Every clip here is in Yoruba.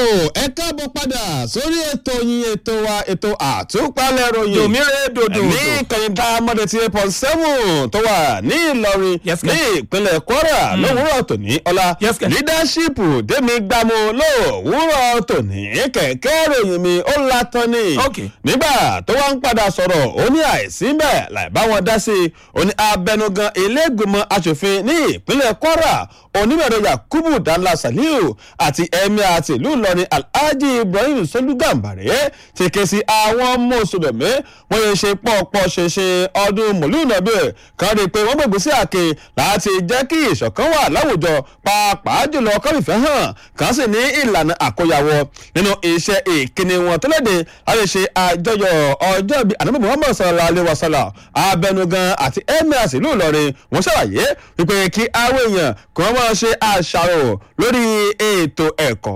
ẹ káàbọ̀ padà sórí ètò yín ètò wa ètò àtúpalẹ̀ ròyìn. dòmírè dòdò ní kẹyìndà mọ́tò tí eight seven tó wà ní ìlọrin Yes, ní sir. ìpínlẹ̀ kwara lówùúrọ̀ tòní ọlá Yes, sir. leadership dèmi gbàmú lówùúrọ̀ tòní kẹ̀kẹ́ ròyìn mi ó latán ni. Okay. nígbà tó wá ń padà sọ̀rọ̀ ó ní àìsí bẹ́ẹ̀ láì bá wọn dá sí i ó ní abẹnugan ilégbèmọ̀ asòfin ní ìpínlẹ̀ kwara onímọ̀rọ̀ yakubu dala saliu àti emir àti ìlú ìlọrin alhaji ibrahim solugambare ti ké sí àwọn mùsùlùmí wọ́n yẹn ṣe pọ̀pọ̀ ṣẹṣẹ ọdún mọ̀lúùnàbí kan rí i pé wọ́n gbègbè sí àkè láti jẹ́ kí ìṣọ̀kan wà láwùjọ pàápàá jùlọ kọ́mìfẹ́ hàn kan sì ní ìlànà àkóyawọ nínú iṣẹ́ ìkíni wọn tó léde láti ṣe àjọyọ̀ ọjọ́ bíi anabi muhammad sallallahu alayhi wa sallam abẹnugan àti emir àti ìlú ìlọrin wọ́n ṣàlàyé wípé kí àwọn èèyàn kí wọ́n máa ṣe àṣàrò lórí ètò ẹ̀kọ́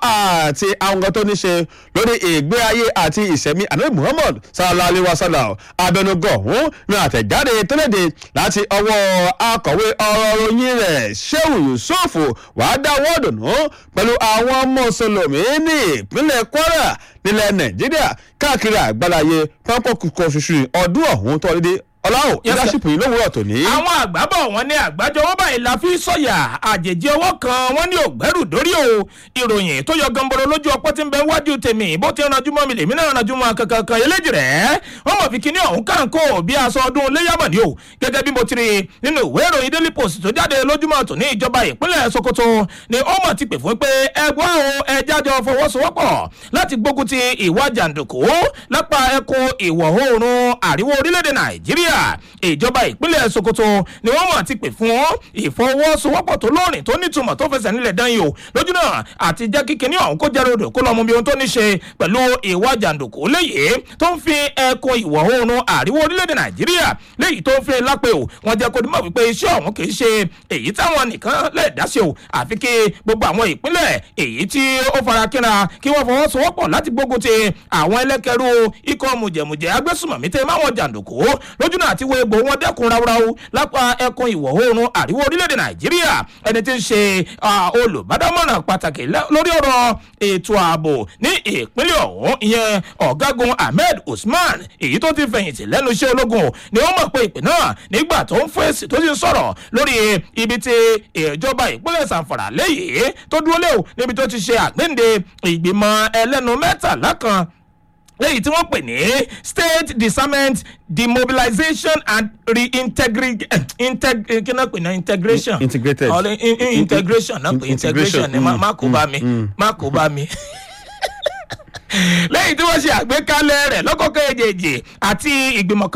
àti àwọn nǹkan tó ní ṣe lórí ìgbé ayé àti ìṣẹ̀mí anabi muhammad sallallahu alayhi wa sallam abẹnugan ọ̀hún ní àtẹ̀jáde tó léde láti ọwọ́ akọ̀wé ọ̀rọ̀ ròyìn rẹ̀ sheu yusuf wàá dáwọ́ dùnú pẹ̀lú àwọn mùsùlùmí ní ìpínlẹ̀ kwara nílẹ̀ nàìjíríà káàkiri àgbáláyé pápá kúkọ ṣoṣù ọdún ọ̀hún tó lédè ọláwọ̀ Yes, sir. ìdásípò yìí lówùrọ̀ tòní. àwọn àgbábọ̀ wọn ní àgbájọ owó báyìí la fi sọ̀yà àjèjì ọwọ́ kan wọn ní ògbẹ́rù dórí o ìròyìn tó yọ gamboro lójú ọpọ́ tí ń bẹ wájú tèmi bó ti ranjú mọ́ mi lèmi náà ranjú mọ́ kankan kan eléjì rẹ̀ wọ́n mọ̀ fi kíní ọ̀hún kánkó bí aṣọ ọdún léyàmọ̀ ni o gẹ́gẹ́ bí mo ti rí nínú ìwé ìròyìn daily post tó jáde lójúmọ́ tòní ìjọba ìpínlẹ̀ sokoto ni ó mọ̀ ti pè fún pé ẹgbọ́n o ẹjájọ fọwọ́sowọ́pọ̀ láti gbógun ti ìwà jàǹdùkú lápá ẹkùn ìwọ̀ oòrùn àríwá orílẹ̀-èdè nàìjíríà ìjọba ìpínlẹ̀ sokoto ni wọ́n mọ̀ ti pè fún ìfọwọ́sowọ́pọ̀ tó lóòrìn tó nítumọ̀ tó fẹsẹ̀ nílẹ̀ dán yìí o lójú náà àti jẹ́ kíkiní ọ̀hún kó jẹ́rọ odò kó lọ́mú bí ohun tó ní ṣe pẹ̀lú ìwà jàǹdùkú léyìí tó ń fi ẹkùn ìwọ̀ oòrùn àríwá orílẹ̀-èdè nàìjíríà léyìí tó ń fi lápẹ́ o wọ́n jẹ́ kó dimọ̀ wípé iṣẹ́ ọ̀hún kì í ṣe èyí táwọn nìkan lè dá sí o àfi kí gbogbo àwọn ìpínlẹ̀ èyí tí ó fara kínra kí wọ́n fọwọ́sowọ́pọ̀ láti gbógun ti àwọn ẹlẹ́kẹ̀rú ikọ̀ mùjẹ̀mùjẹ̀ agbésùmọ̀mí tẹ máwọn jàǹdùkú lójú náà àti wo egbò wọn dẹ́kun ráúráú lápá ẹkùn ìwọ̀ oòrùn àríwá orílẹ̀-èdè nàìjíríà ẹni tí ń ṣe ah, olùbádámọ̀ràn pàtàkì lẹ́- lórí ọ̀rọ̀ ètò ààbò ní ìpínlẹ̀ ọ̀hún ìyẹn ọ̀gágun ahmed usman èyí tó ti fẹ̀yìntì lẹ́nu iṣẹ́ ológun ni wọ́n mọ̀ pé ìpè náà nígbà tó ń fèsì tó sì ń sọ̀rọ̀ lórí ibi tí ìjọba ìpínlẹ̀ sanfara lẹ́yìn tó dúró léwu níbi tó ti ṣe àgbéǹde ìgbìmọ̀ ẹlẹ́nu mẹ́tàlá kan lẹ́yìn tí wọ́n pè ní state disarmament demobilization and reintegration integ kí náà pè ní integration Integrated. Ọ̀rẹ́- in- in- integration náà pè In- integration ni má mm, má kó bá mi má kó bá mi lẹ́yìn tí wọ́n ṣe àgbékalẹ̀ rẹ̀ lọ́kọ̀ọ́kọ́ èjèèjì àti ìgbìmọ̀ kan